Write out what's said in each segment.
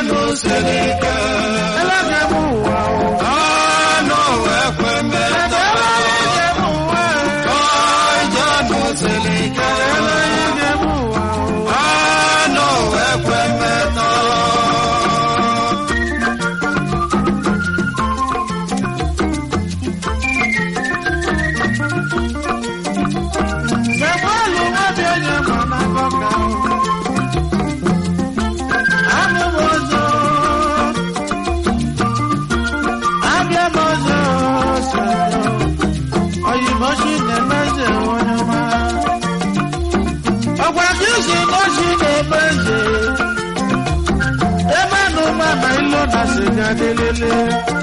ndụ siri ike Elege m ụwa o. anụ ekwe metọ Elege m ụwa o. ọjọ ndụ siri ike Elege m ụwa o. anụ ekwe metọ Sẹ́fọ́ọ̀lù wọ́n bí onye mọ̀ n'akọ́kọ́. Anụ m ọzọ. Abịa m ọzọ sọrọ. Oyibo shi na-eme eze onye ọma. Ọgwa gị si na oshi na-eme eze. Ebe anụ mama ilo na sịga delele.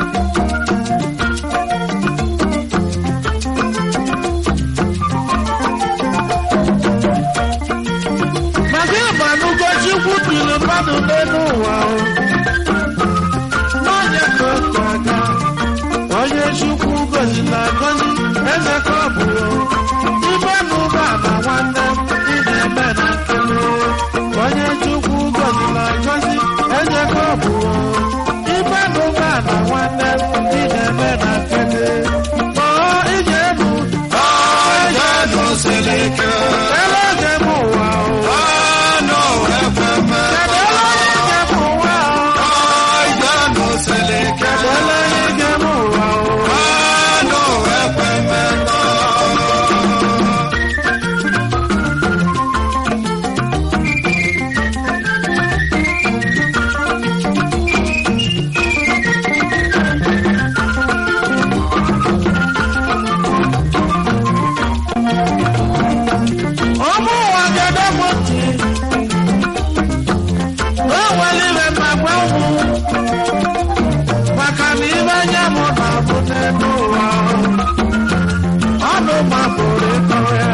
maka ịgbanugo chukwu biri mmadụ n'elu ụwa o. n'onye ka otu aga onye chukwu gozila agozi eze ka ọ bụ o. ibe n'ụba na nwanne m ị na-eme na nkele onye chukwu gozila agozi eze ka ọ bụ o. ibe n'ụba na nwanne m ị na-eme na nkele kpọọ ije elu ọjọ ndụ siri ike elege m ụwa o. anụ ekwe metọ ọjọ ndụ siri ike anụ ekwe metọ ụmụ ụwa gede m ntị o welire ma gbanwu maka na ibe anya m na-abụ n'elu ụwa ọnụ mabụrụ ịkọ ya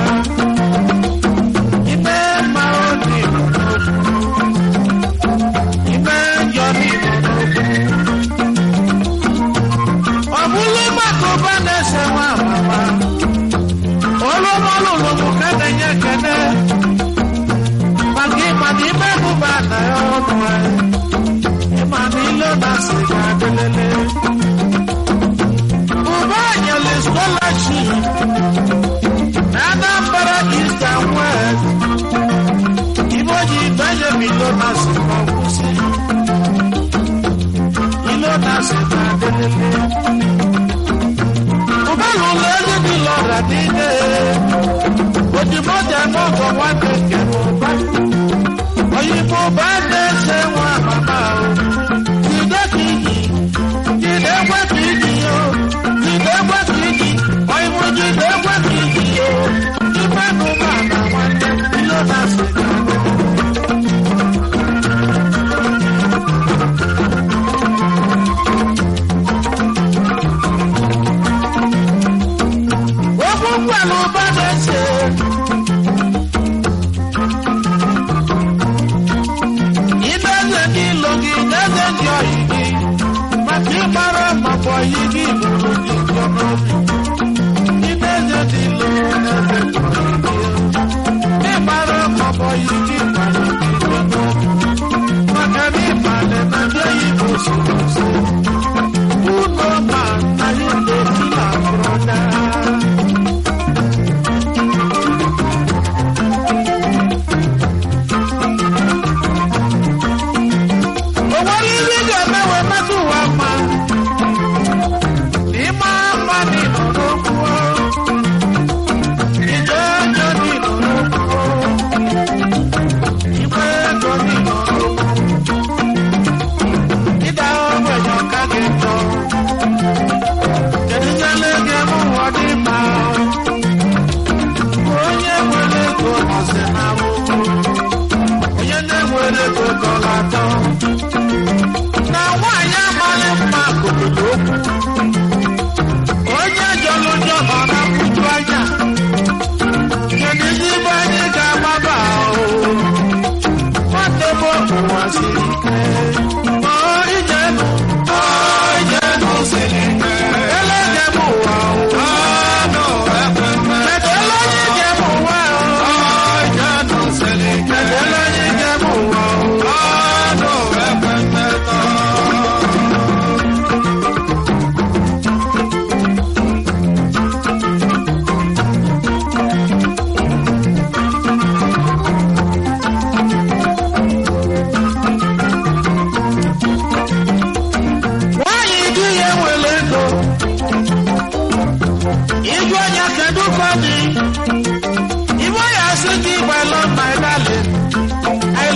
ime mma obi ime njọ n'igbo n'okwu ọ bụla maka ụba na-ese nwa amama olúmọlùlùmù kẹ́tẹ̀yẹ kẹ́tẹ́ pàkí pàkí mẹ́kù bá nàyọ́ ọdún ẹ̀ ìmàmí ló na sìgá délélé. Bùbá àyẹ̀lẹ̀ scholarship Anambra East and West ìbòjì Benjamin ló na sìgá kùsì ìló na sìgá délélé. Bùbá lùlù ẹni bí lọ́ra nílé òdìbò jẹ mọ́kàn wá kéèké mo bá. òyìnbó bá dé ṣe wọn màmá o. jìdé kìíní jìdé wẹ́ kìíní o. jìdé wẹ́ kìíní òyìnbó jìdé wẹ́ kìíní o. ìfẹ́ nu máa nà wọn jẹ ilé náà ṣe kà. ó kún pẹ̀lú bá dé ṣe.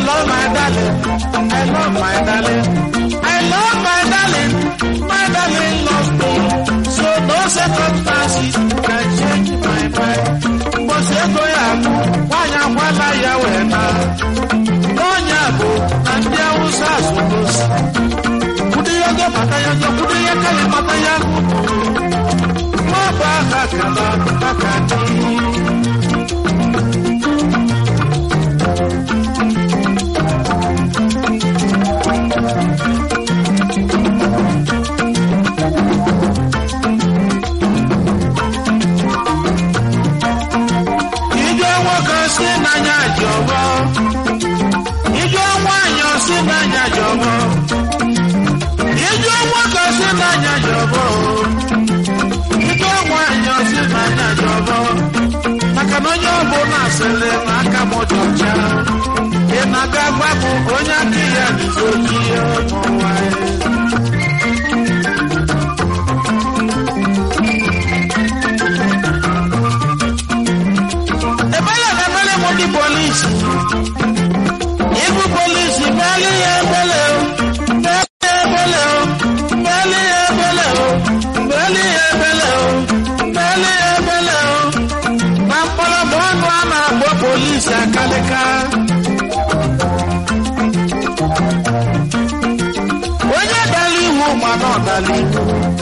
love my darling. I love my darling. I love my darling. My darling loves me. So no circumstances can change my mind. Mbosi ego ya bụ nwanyị akwala ya wee na. N'ọnya bụ na ndị Awụsa asụgosi. Kudu ya go mata ya go, kudu ya kali mata ya kudu. Nwa bụ aha kala aka dị. Ijó nwoke si n'anya jọgbọ. Ijó nwanyị si n'anya jọgbọ. Ijó nwoke si n'anya jọgbọ. Ijó nwanyị si n'anya jọgbọ. Maka na onye ọbụla sịrị na aka m dị ọcha. Ị na-aga gwa m onye aka ya dịzi oji n'ụwa ya. Ebele na ebele mo di polisi. Ibu polisi bẹ́ẹ̀lì ebele o. Bẹ́ẹ̀lì ebele o. Bẹ́ẹ̀lì ebele o. Bẹ́ẹ̀lì ebele o. Bẹ́ẹ̀lì ebele o. Na mkpọrọgwụ ọnụ a na-akpọ polisi akalịka. Onye dara iwu mana ọ dara iwu.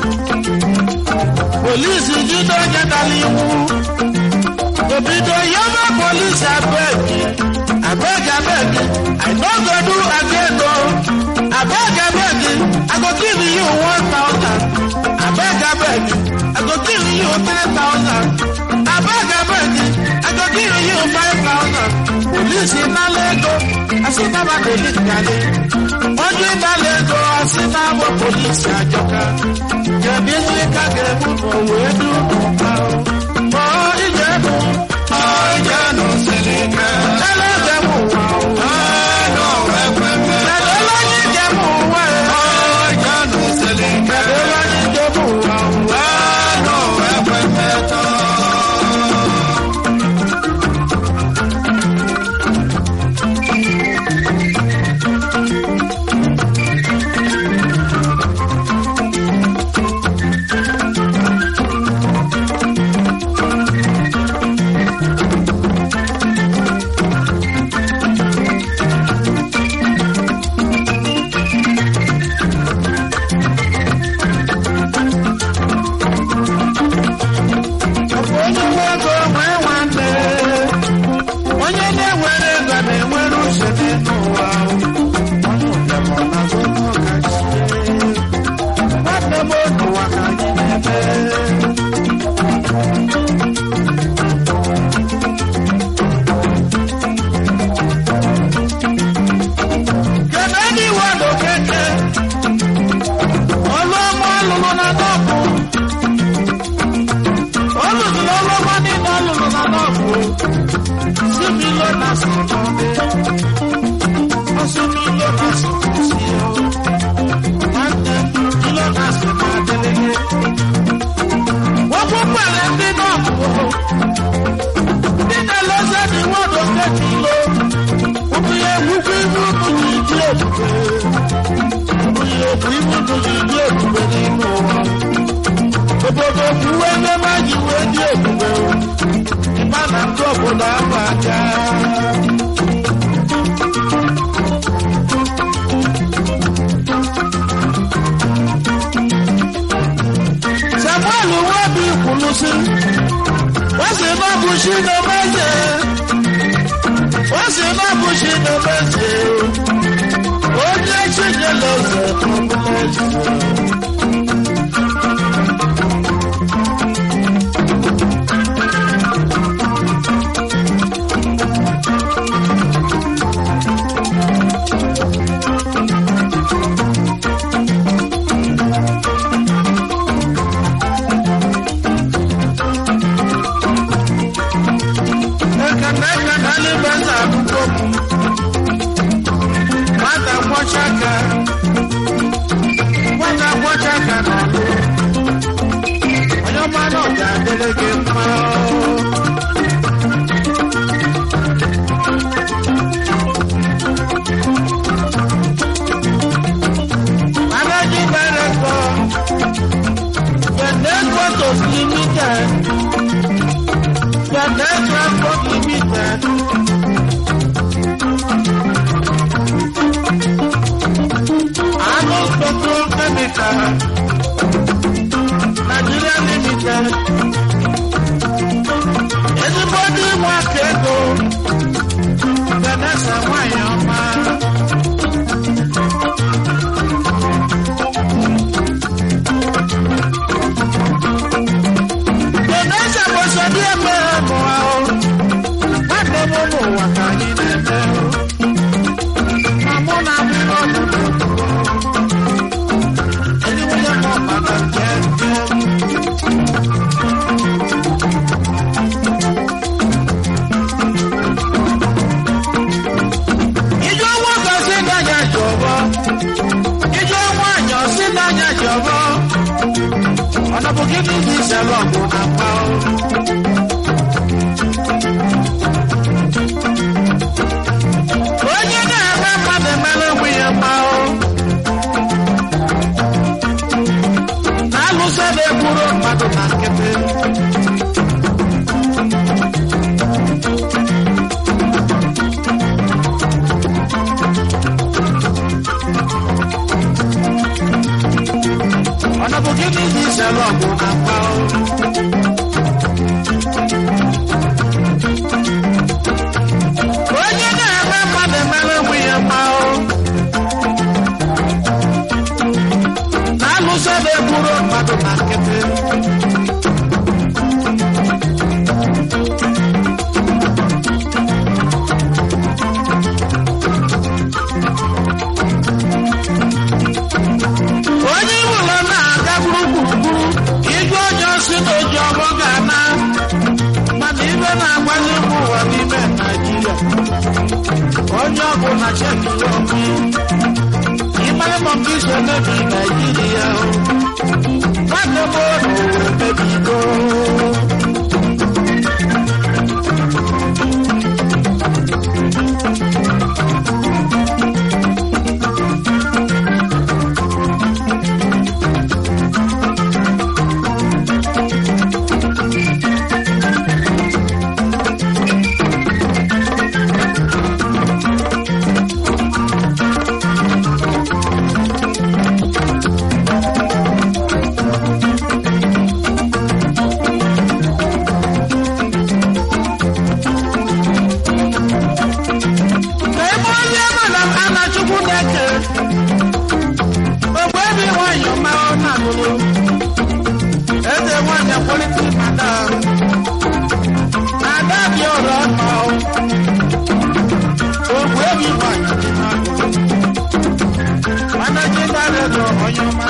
Polisi jide onye dara iwu. Obido yaba police abeg, abeg abeg, I no go do again o. Abeg abeg, I go give you one thousand. Abeg abeg, I go give you three thousand. Abeg abeg, I go give you five thousand. Police nala ego, asinaba police gale. Onye nala ego, asinaba police ajọka. Jẹ̀bi ní ká gẹ̀mú mọ̀ wéé dúró pa o. Mọ̀ ìjẹ̀bù. Ọjọ́nù sílíkẹ́. Ẹlẹ́dẹ̀mú wà o. Ẹnu ẹgbẹ́gbẹ́. Ẹ̀dọ́ lọ́yìn jẹ́mú wà o. Ọjọ́nù sílíkẹ́. Ẹ̀dọ́ lọ́yìn jẹ́mú wà o. Ẹnu ẹgbẹ́gbẹ́ tán. Onye nwe ego nwee nwanne. Onye na-enwere ego na-enwere uche n'elu ụwa o. Onye ụbịam ọ na-azụ ụmụ ka chi. Nwanne m otu ụwa ka anyị na-eme. Kedu ndị iwe bụ keke? Ọlụ ọma ọlụlụ na dọkụ. Olùdó lọ́wọ́ nínú olùdó náà kú. Sí mi ló na sọ̀rọ̀ mi. Ó sí mi ló na sọ̀rọ̀ sí o. Wọ́n tẹ mi ló na sọ̀rọ̀ adélélé. Wọ́n kú pẹ̀lẹ́ bí náà kú. Nínú lọ́sẹ̀ ni wọ́n lọ kéjì lọ. Omi ewu kú inú mi ní ìdí èdùgbé. Omi ewu inú mi ní ìdí èdùgbé nínú wọn obodo kwuwe ebe maji wee dị ebube ịma na ndị obodo ahụ aja samuel nwebi kwuru si wọ́n sì má bu sí ní méje wọ́n sì má bu sí ní méje ó jẹ́ ṣíṣe lọ́sẹ̀ tó ń méje. Ekene ekene n'ime nna akwụkwọ m. Nwata kwọcha aka. Nwata kwọcha ọ̀nà bụ gịnị dị ìṣẹ̀lẹ̀ ọ̀gbọ̀n na-akpa o. onye na-eme mmadụ emere onwe ya mma o na-alụso na-egburu mmadụ na nkịtị ọ̀nà bụ gịnị dị ìṣẹ̀lẹ̀ ọ̀gbọ̀n na-akpa o. onye na-eme mmadụ emere onwe ya mma o na-alụso na-egburu mmadụ na nkịtị onye ụlọ na-aga gburugburu igwe onye osi na oji ọgbọ ga-ana mana ibe na-agbanye mba ụwa n'ime naijiria onye ọbụla chekiri ọkụ ịmara ma nke iso mebi naijiria o nwanne m ụlọ were mebigo ebe onye mana ana chukwu na-eke ogbe ebe nwanyị ọma ọ na-alụrụ eze nwanyị akwalite ada ada dị ọrụ ọma ogbe ebe nwanyị dị n'akụkụ mana ji na-arịọ onye ọma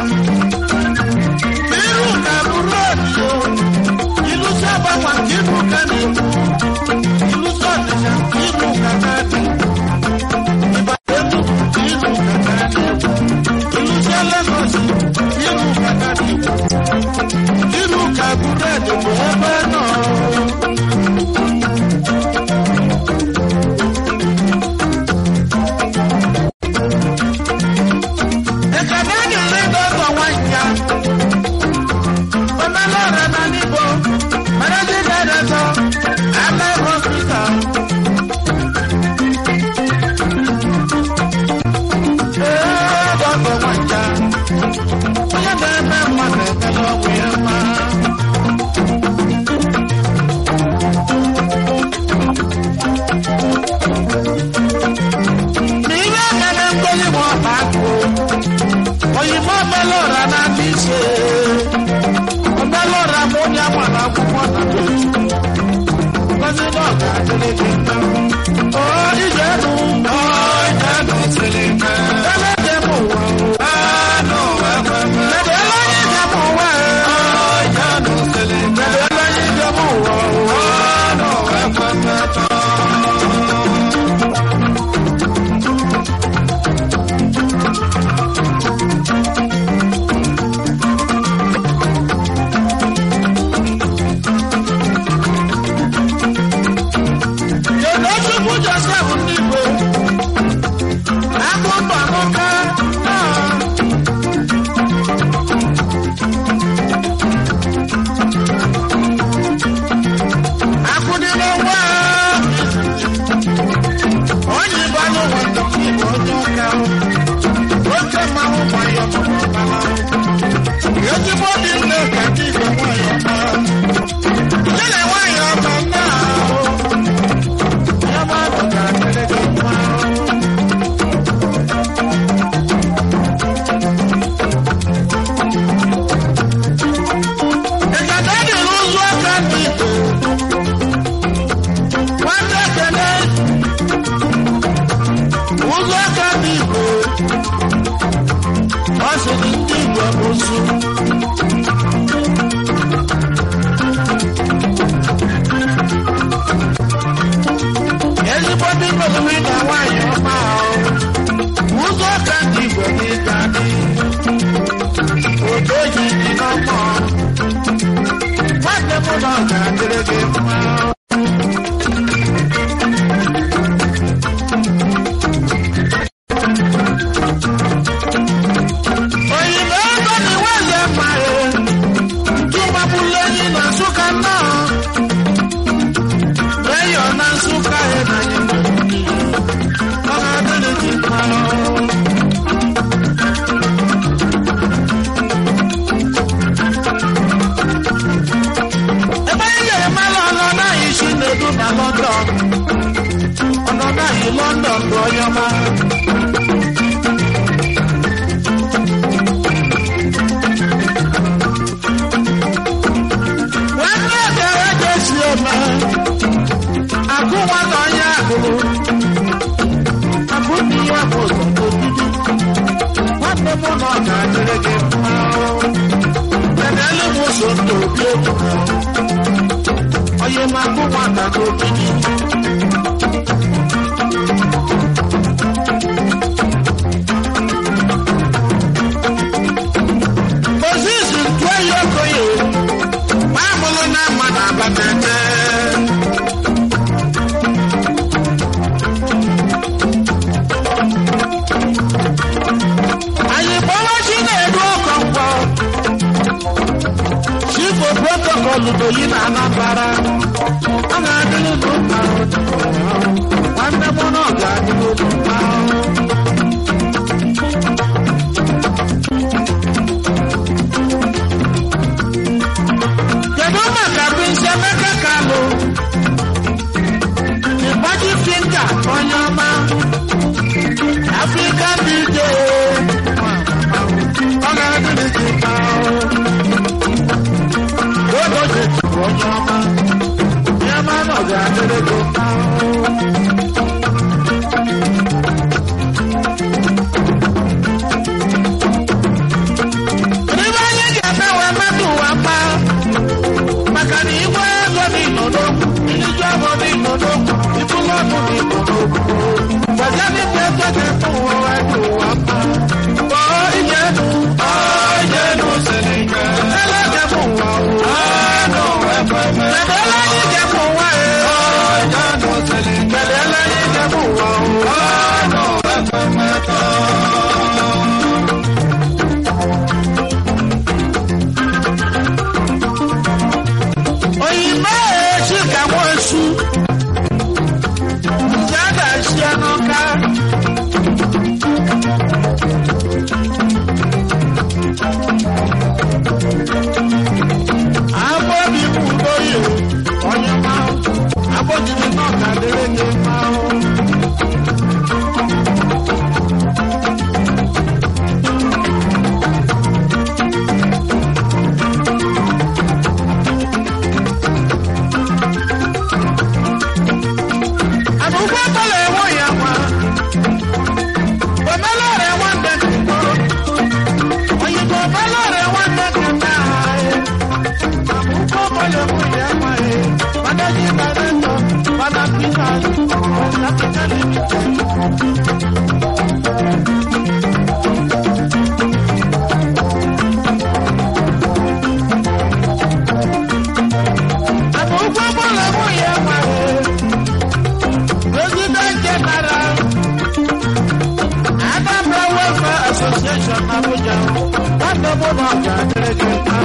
iru ka bụrụ odiyo ilu si agbanwe nke ibu ka na-ekwu ilu si ọdịcha ibu ka na-adị Ilu ka búrẹ́dì kò ẹgbẹ́ náà. Ìkànnì ìdílé dọ́gbọ̀n wá ìyá. Ọmọlọ́rẹ̀ náà níbo, mẹ́rẹ́dí dẹ́rẹ́ sọ, àmẹ́ hospital. Oyinbo mẹ́lọ́ra náà ti ṣe. Mẹ́lọ́ra mú ní àwọn akwụkwọ na lójú. Ngozi náà ga adịrị gị mma. Ọ ìjẹ́nu. Ọ ìjẹ́nu siri ike. Ẹlẹ́dẹ̀ mú wọ̀. Anụ ekweme. Ẹ̀dẹ̀ ẹlẹ́yin jẹ́ mú wọ̀. Ọ ìjẹ́nu siri ike. Ẹ̀dẹ̀ ẹlẹ́yin jẹ́ mú wọ̀. Anụ ekweme tọ. Kedu Chukwu Joseph ndị Igbo? Akụkọ nwoke náà. Akụdịrị nwa onye Igbo anyị nwe ndọkọ Igbo onye ọka oke mmanwụ nwayọ ọbara ezigbo dị nne ka ndị Igbo nwanyị ọma Ile nwanyị ọma nna ahụ ya mmadụ ga-adịrị gị mma Ịgada dị n'ụzọ aka ndị Igbo nwanne ekele ụzọ aka ndị Igbo ọ sịrị ndị Igbo bụ su ezigbo ndị mmadụ na nwaanyị ọma ahụ ụzọ ka ndị Igbo gị ga-adị odo ji dị n'ọmọ onye ọma nwanne ekere ga-esi ome akụ nwata onye agụrụ akụ dị ya bụ ụzọ n'obibi nwanne m na ọ ga-adịrị gị mma kedụ m ụzọ ndụ obi obi onye ma akụ nwata n'obibi Moses ntụọ ya okoye ma amụrụ na mma na abatete anyị kpọrọ chi na-edu ọkọ mkpọ chifo protokọlụ doyi na anambara ọ ga-adịrị ụlọ mma nwanne m na ọ ga-adịrị ụlọ mma kedu maka Prince Emeka Kalu ịgbaji finga onye ọma Africa DJ ọ ga-adịrị gị mma ogo jeturu onye ọma ya ma na ọ ga-adịrị gị mma Ebe anyị ga-eme wee mmadụ ụwa mma maka na igwe ego dị n'odogwu iliju ọgụ dị n'odogwu ibulu ọgụ dị n'odogwu gbaja dịkwa ego dị mkpa ụwa wee dị ụwa mma kpọọ ije enu Ọjẹ́nu Selike. ele ga-eme ụwa ụwa Anụ ekweme. kedu ele anyị ga-eme ụwa e Ọjẹ́nu Selike. kedu ele anyị ga-eme ụwa ụwa Anụ ekweme tọ́. oyibo echi ka nwa esu nje a ga-esi n'ụka agbóbi mú lóyè onye máa agbójìmí náà kàdéré ní máa. àbúgbò tọ́lẹ̀ ẹ̀wọ̀n yà wá òmẹ́lẹ́rẹ̀ wọ́n dẹ̀kẹ̀ mọ́ òyìnbó òmẹ́lẹ́rẹ̀ wọ́n dẹ̀kẹ̀ náà àbúgbò tọ́lẹ̀ ẹ̀wọ̀n yà wá ẹ̀ mọ́dájí dàrẹ́tọ̀ mọ́dá píkà ọ̀sàkẹ́kẹ́ limited. àbúgbò tọ́lẹ̀ ẹ̀wọ̀n yà wá ẹ̀. President General, Anambra Welfare Association Abuja, nwanne m ụlọ ga-adịrị gị mma.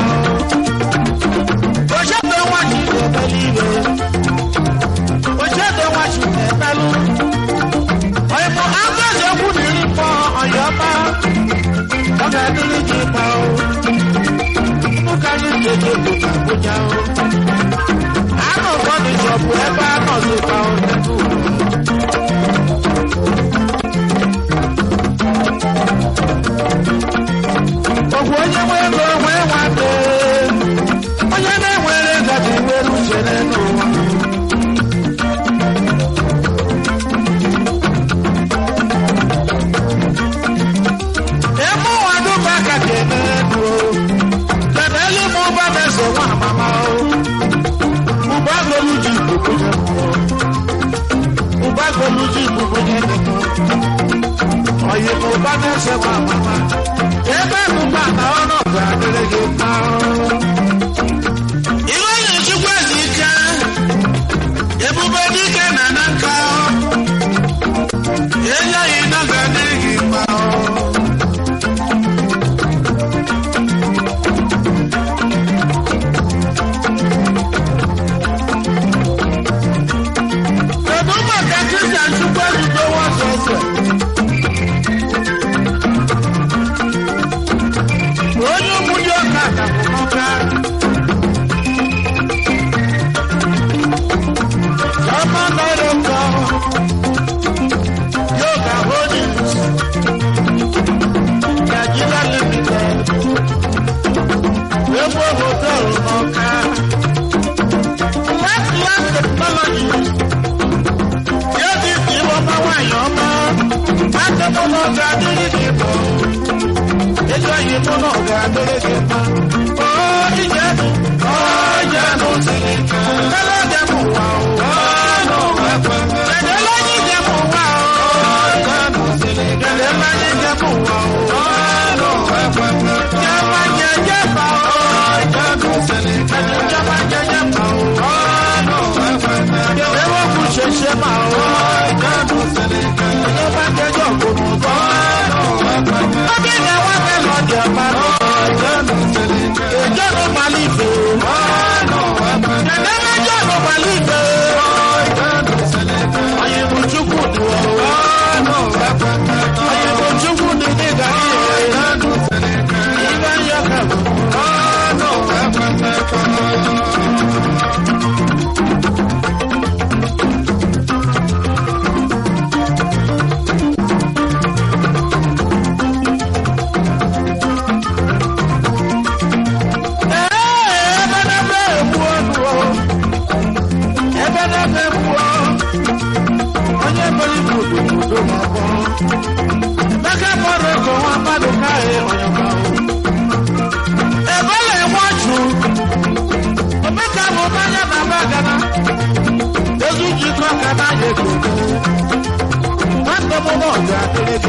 Ochedo nwachi na-ebeli iwe. Ochedo nwachi na-ebelụ. Ọyịmụ Ngozi okwu na iri mkpọ ọyọma. Ọ ga-adịrị gị mma o. Ụka anyị ga-eji obodo Abuja o. Anụ ụfọdụ chọbụ ebe a nọzikwa o n'ebe ugwu. Ogwu onye nwe ego nwee nwanne onye na-enwere ego dị nwere uche n'ụwa ebe ụwa dụba ka ga-eme ego kedu elu ma ụba na-eso nwa amama o ụba golu ji ikuku nye mmụọ ụba golu ji ikuku nye mmụọ oyi ma ụba na-ese nwa amama ebe ụba na ọnụ ga-adịrị gị mma iwe na-echukwa ezi ike ebube dike na na nka enyeghị na ga-adịrị gị mma kedu maka kristian chukwu ezudo nwasọsọ onye ụmụdị ọka ka bụ n'ọka Chama Nairobi, yoga ọ ga-adịrị gị mma ezi oyi mụ na ọ ga-adịrị gị mma o ije ọ jenụ siri ike ele dị m ụwa o ọnụ ekweme kedele anyị dị m ụwa o jenụ siri ike kedele anyị dị m ụwa o ọnụ ekweme jama jeje ma o jenụ siri ike jama jeje ma o ọnụ ekweme ewo kù ṣẹṣẹ ma o jenụ siri ike jama jeje òkùnù bọ ọnụ ekweme ọbí ni wọn fẹ lọ jẹ ma o jenụ siri ike èjọ ló ma lè fè ọnụ ekweme kedele jọ ló ma lè fè jenụ siri ike ọyìnbó chukwu ni o ọnụ ekweme ọyìnbó chukwu ni ní gàdí rẹ jenụ siri ike ìgbà yẹ kẹwò. ọnụ ekweme Nwata m n'ọga adịrị